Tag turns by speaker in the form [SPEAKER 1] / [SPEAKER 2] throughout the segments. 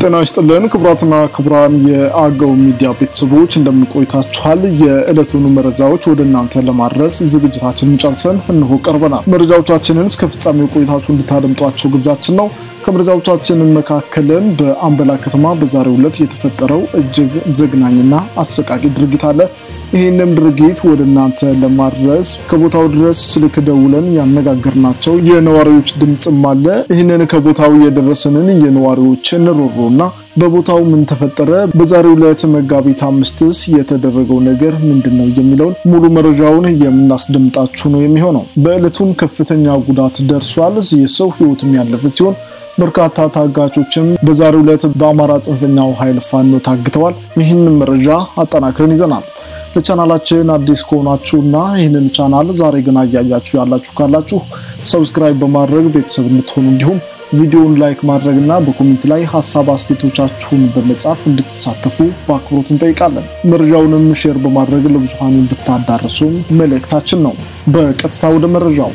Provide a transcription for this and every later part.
[SPEAKER 1] ጤና ይስጥልን ክቡራትና ክቡራን የአገው ሚዲያ ቤተሰቦች እንደምንቆይታችኋል። የዕለቱን መረጃዎች ወደ እናንተ ለማድረስ ዝግጅታችንን ጨርሰን እንሆ ቀርበናል። መረጃዎቻችንን እስከ ፍጻሜው ቆይታችሁ እንድታደምጧቸው ግብዣችን ነው። ከመረጃዎቻችን መካከልም በአምበላ ከተማ በዛሬው ዕለት የተፈጠረው እጅግ ዘግናኝና አሰቃቂ ድርጊት አለ። ይህንም ድርጊት ወደ እናንተ ለማድረስ ከቦታው ድረስ ስልክ ደውለን ያነጋገርናቸው የነዋሪዎች ድምፅም አለ። ይህንን ከቦታው የደረሰንን የነዋሪዎችን ሮሮና በቦታው ምን ተፈጠረ፣ በዛሬው ዕለት መጋቢት አምስትስ የተደረገው ነገር ምንድን ነው የሚለውን ሙሉ መረጃውን የምናስደምጣችሁ ነው የሚሆነው። በዕለቱም ከፍተኛ ጉዳት ደርሷል። የሰው ሕይወትም ያለፈ ሲሆን በርካታ ታጋቾችም በዛሬው ዕለት በአማራ ጽንፈኛው ኃይል ፋኖ ታግተዋል። ይህንን መረጃ አጠናክረን ይዘናል። ለቻናላችን አዲስ ከሆናችሁና ይህንን ቻናል ዛሬ ገና እያያችሁ ያላችሁ ካላችሁ ሰብስክራይብ በማድረግ ቤተሰብ እንድትሆኑ እንዲሁም ቪዲዮውን ላይክ ማድረግና በኮሜንት ላይ ሀሳብ አስተያየቶቻችሁን በመጻፍ እንድትሳተፉ በአክብሮት እንጠይቃለን። መረጃውንም ሼር በማድረግ ለብዙሃኑ እንድታዳርሱም መልእክታችን ነው። በቀጥታ ወደ መረጃው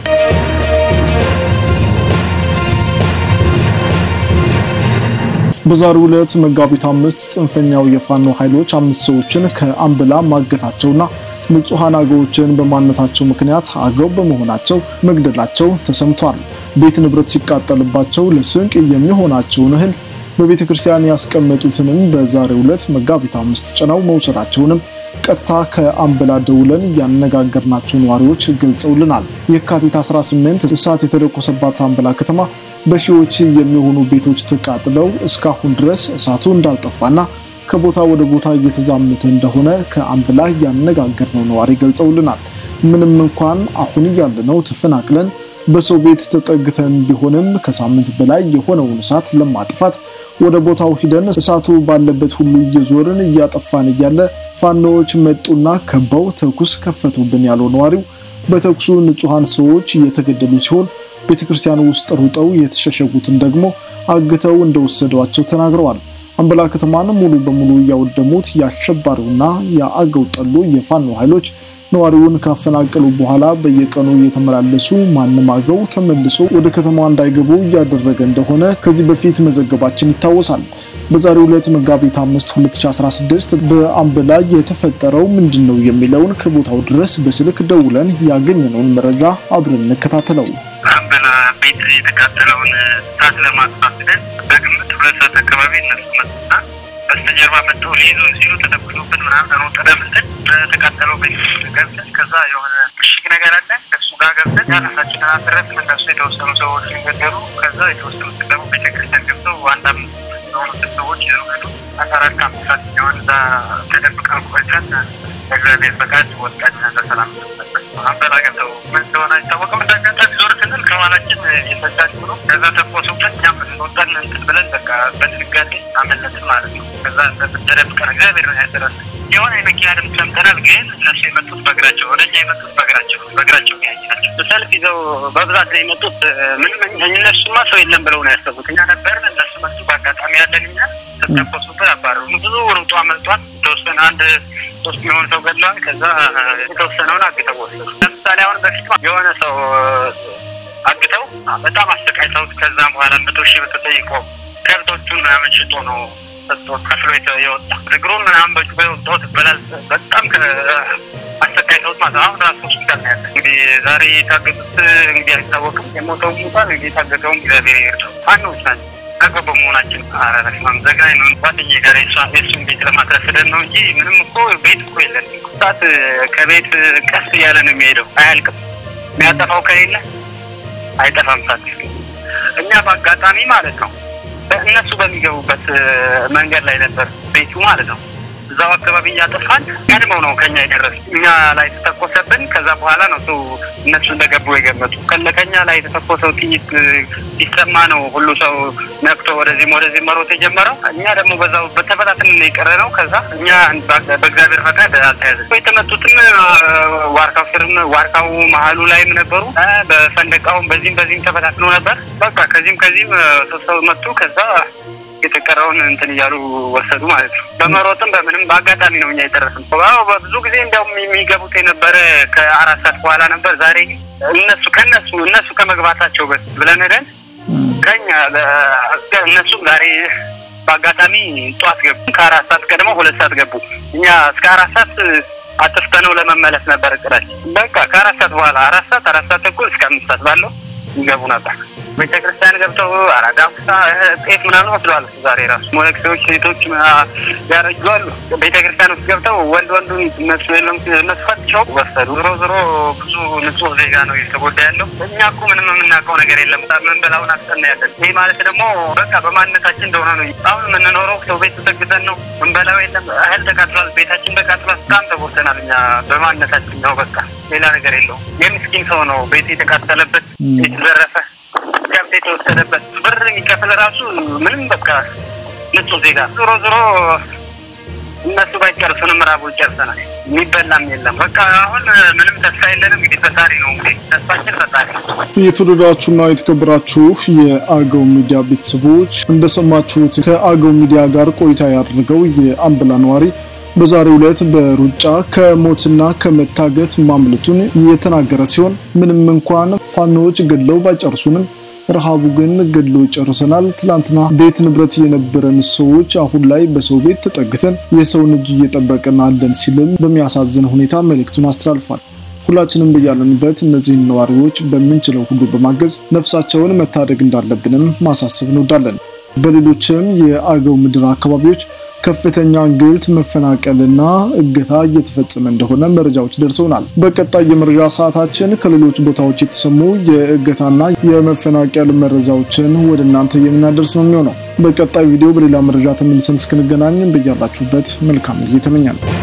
[SPEAKER 1] በዛሬው ዕለት መጋቢት አምስት ጽንፈኛው የፋኖ ኃይሎች አምስት ሰዎችን ከአምበላ ማገታቸውና ንጹሐን አገዎችን በማንነታቸው ምክንያት አገው በመሆናቸው መግደላቸው ተሰምቷል። ቤት ንብረት ሲቃጠልባቸው ለስንቅ የሚሆናቸውን እህል በቤተ ክርስቲያን ያስቀመጡትንም በዛሬው ዕለት መጋቢት አምስት ጭነው መውሰዳቸውንም ቀጥታ ከአምበላ ደውለን ያነጋገርናቸው ነዋሪዎች ገልጸውልናል። የካቲት 18 እሳት የተለኮሰባት አምበላ ከተማ በሺዎች የሚሆኑ ቤቶች ተቃጥለው እስካሁን ድረስ እሳቱ እንዳልጠፋና ከቦታ ወደ ቦታ እየተዛመተ እንደሆነ ከአምበላ ያነጋገርነው ነዋሪ ገልጸውልናል። ምንም እንኳን አሁን ያለነው ተፈናቅለን በሰው ቤት ተጠግተን ቢሆንም ከሳምንት በላይ የሆነውን እሳት ለማጥፋት ወደ ቦታው ሂደን እሳቱ ባለበት ሁሉ እየዞርን እያጠፋን እያለ ፋኖዎች መጡና ከበው ተኩስ ከፈቱብን ያለው ነዋሪው በተኩሱ ንጹሐን ሰዎች እየተገደሉ ሲሆን ቤተክርስቲያን ውስጥ ሩጠው የተሸሸጉትን ደግሞ አግተው እንደወሰዷቸው ተናግረዋል። አምበላ ከተማን ሙሉ በሙሉ እያወደሙት የአሸባሪውና የአገው ጠሉ የፋኖ ኃይሎች ነዋሪውን ካፈናቀሉ በኋላ በየቀኑ እየተመላለሱ ማንም አገው ተመልሶ ወደ ከተማዋ እንዳይገቡ እያደረገ እንደሆነ ከዚህ በፊት መዘገባችን ይታወሳል። በዛሬው ዕለት መጋቢት 5 2016 በአምበላ የተፈጠረው ምንድን ነው የሚለውን ከቦታው ድረስ በስልክ ደውለን ያገኘነውን መረጃ አብረን እንከታተለው።
[SPEAKER 2] አምበላ ቤት የተቃጠለውን እሳት ለማጥፋት ብለን በግምት ሁለት ሰዓት አካባቢ እነሱ መጡና በስተጀርባ መጥተው ሊይዙን ሲሉ ተተኩሶብን ምናምን ነው ጠደምልን በተቃጠለው ቤት ገብተን ከዛ የሆነ ምሽግ ነገር አለ ከሱ ጋር ገብተን ራሳችንን አትረፍን። እነሱ የተወሰኑ ሰዎች ገደሉ። ከዛ የተወሰኑት ደግሞ ቤተክርስቲያን ገብተው አንድ አምስት የሆኑት ሰዎች ይዘው ሄዱ። አስራ አራት ከአምስት ሰዓት ሲሆን እዛ ተደብቀን ቆይተን በእግዚአብሔር ፈቃድ ወጣን በሰላም አምበላ ገብተው ምን እንደሆነ አይታወቅም። እንዳጋጣሚ ዞር ስንል ከኋላችን የሰዳች ብሎ ከዛ ተኮሱብን። እኛም ወጣን እንትን ብለን በቃ በድንጋጤ አመለጥን ማለት ነው። ከዛ ተደብቀን እግዚአብሔር ነው ያደረሰን። የሆነ የመኪና ድምፅ ሰምተናል። ግን እነሱ የመጡት በእግራቸው ወደ እኛ የመጡት በእግራቸው በእግራቸው ያየ ናቸው። ሰልፍ ይዘው በብዛት ነው የመጡት። ምንም እነሱማ ሰው የለም ብለው ነው ያሰቡት። እኛ ነበርን፣ እነሱ መጡ። በአጋጣሚ ያለን እኛ ተተኮሱብን፣ አባረሩ። ብዙ ሩጦ አመልጧል። የተወሰነ አንድ ሶስት የሚሆን ሰው ገድለዋል። ከዛ የተወሰነውን አግተው ወሰዱ። ለምሳሌ አሁን በፊት የሆነ ሰው አግተው በጣም አሰቃይተውት ከዛም በኋላ መቶ ሺህ ብር ተጠይቆ ከብቶቹን ምናምን ሽጦ ነው ሰጥቶ ከፍሎ የወጣ እግሩን ምናምን በጩቤ ወጥቶት በላል በጣም አሰቃይተውት ማለት ነው። አሁን ራሱ ሆስፒታል ነው ያለ። እንግዲህ ዛሬ የታገቱት እንግዲህ አይታወቅም። የሞተው ሙቷል። እንግዲህ የታገተውም እግዚአብሔር ይርዳው። ፋኖች ናቸው አገው በመሆናችን አረረስማም ዘግናኝ ነው። ጓደኛዬ ጋር የእሱን ቤት ለማትረፍ ሄደን ነው እንጂ ምንም እኮ ቤት እኮ የለን። እሳት ከቤት ቀስ እያለ ነው የሚሄደው፣ አያልቅም። የሚያጠፋው ከሌለ አይጠፋም እሳት። እኛ በአጋጣሚ ማለት ነው እነሱ በሚገቡበት መንገድ ላይ ነበር ቤቱ ማለት ነው። እዛው አካባቢ እያጠፋን ቀድመው ነው ከኛ የደረሱ። እኛ ላይ ተተኮሰብን። ከዛ በኋላ ነው ሰው እነሱ እንደገቡ የገመጡ። ከኛ ላይ የተተኮሰው ጥይት ሲሰማ ነው ሁሉ ሰው ነቅቶ ወደዚህም ወደዚህ መሮጥ የጀመረው። እኛ ደግሞ በዛው በተበታትን የቀረ ነው። ከዛ እኛ በእግዚአብሔር ፈቃድ አልተያዘ። የተመቱትም ዋርካው ስርም ዋርካው መሀሉ ላይም ነበሩ። በፈንደቃውም በዚህም በዚህም ተበታትነው ነበር። በቃ ከዚህም ከዚህም ሶስት ሰው መቱ። ከዛ የተቀረውን እንትን እያሉ ወሰዱ ማለት ነው። በመሮጥም በምንም በአጋጣሚ ነው እኛ የደረስን። በብዙ ጊዜ እንዲያውም የሚገቡት የነበረ ከአራት ሰዓት በኋላ ነበር። ዛሬ እነሱ ከነሱ እነሱ ከመግባታቸው በፊት ብለን ሄደን ከኛ እነሱም ዛሬ በአጋጣሚ ጠዋት ገቡ። ከአራት ሰዓት ቀድመው ሁለት ሰዓት ገቡ። እኛ እስከ አራት ሰዓት አጥፍተነው ለመመለስ ነበር እቅዳችን። በቃ ከአራት ሰዓት በኋላ አራት ሰዓት አራት ሰዓት ተኩል እስከ አምስት ሰዓት ባለው ይገቡ ነበር። ቤተ ክርስቲያን ገብተው አራዳምሳ ጤፍ ምናምን ወስደዋል። ዛሬ ራሱ ሞለክሴዎች ሴቶች ያረጁ አሉ። ቤተ ክርስቲያን ውስጥ ገብተው ወንድ ወንዱን እነሱ የለም እነሱ ፈትሸው ወሰዱ። ዞሮ ዞሮ ብዙ ንጹህ ዜጋ ነው እየተጎዳ ያለው። እኛ እኮ ምንም የምናውቀው ነገር የለም። ምንበላውን አስጠና ያለን። ይህ ማለት ደግሞ በቃ በማንነታችን እንደሆነ ነው። አሁን የምንኖረው ሰው ቤት ተጠግተን ነው። ምንበላው የለም። እህል ተቃጥሏል። ቤታችን ተቃጥሏል። በጣም ተጎድተናል። እኛ በማንነታችን ነው። በቃ ሌላ ነገር የለውም። የምስኪን ሰው ነው ቤት የተቃጠለበት የተዘረፈ ከብት የተወሰደበት ብር የሚከፍል ራሱ ምንም በቃ ንጹህ ዜጋ ዞሮ ዞሮ እነሱ ባይጨርሱንም ራቡ ይጨርሰናል። የሚበላም የለም። በቃ አሁን ምንም ተስፋ የለንም። እንግዲህ ፈጣሪ ነው እንግዲህ ተስፋችን ፈጣሪ ነው።
[SPEAKER 1] የተወደዳችሁና የተከበራችሁ የአገው ሚዲያ ቤተሰቦች እንደሰማችሁት ከአገው ሚዲያ ጋር ቆይታ ያደረገው የአምበላ ነዋሪ በዛሬው ዕለት በሩጫ ከሞትና ከመታገት ማምለጡን የተናገረ ሲሆን ምንም እንኳን ፋኖዎች ገድለው ባይጨርሱንም ረሃቡ ግን ገድሎ ጨርሰናል። ትላንትና ቤት ንብረት የነበረን ሰዎች አሁን ላይ በሰው ቤት ተጠግተን የሰውን እጅ እየጠበቅን አለን ሲልም በሚያሳዝን ሁኔታ መልእክቱን አስተላልፏል። ሁላችንም በያለንበት እነዚህን ነዋሪዎች በምንችለው ሁሉ በማገዝ ነፍሳቸውን መታደግ እንዳለብንም ማሳሰብ እንወዳለን። በሌሎችም የአገው ምድር አካባቢዎች ከፍተኛ እንግልት፣ መፈናቀልና እገታ እየተፈጸመ እንደሆነ መረጃዎች ደርሰውናል። በቀጣይ የመረጃ ሰዓታችን ከሌሎች ቦታዎች የተሰሙ የእገታና የመፈናቀል መረጃዎችን ወደ እናንተ የምናደርስ ነው የሚሆነው። በቀጣይ ቪዲዮ በሌላ መረጃ ተመልሰን እስክንገናኝ በያላችሁበት መልካም ጊዜ ተመኛለሁ።